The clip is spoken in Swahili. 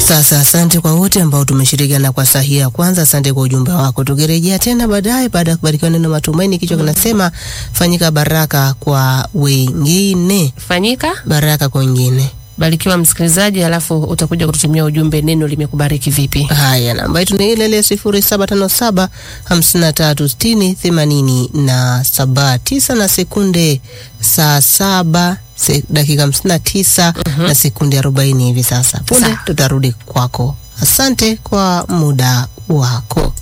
Sasa asante kwa wote ambao tumeshirikiana kwa sahihi ya kwanza. Asante kwa ujumbe wako. Tukirejea tena baadaye, baada ya kubarikiwa neno matumaini, kichwa kinasema fanyika baraka kwa wengine, Fanyika baraka kwa wengine. barikiwa msikilizaji, alafu utakuja kututumia ujumbe, neno limekubariki vipi? Haya, namba yetu ni ile ile sifuri saba tano saba hamsini na tatu sitini themanini na saba tisa na sekunde saa saba se, dakika hamsini na tisa na sekunde arobaini hivi sasa. Punde Sawa. tutarudi kwako. Asante kwa muda wako.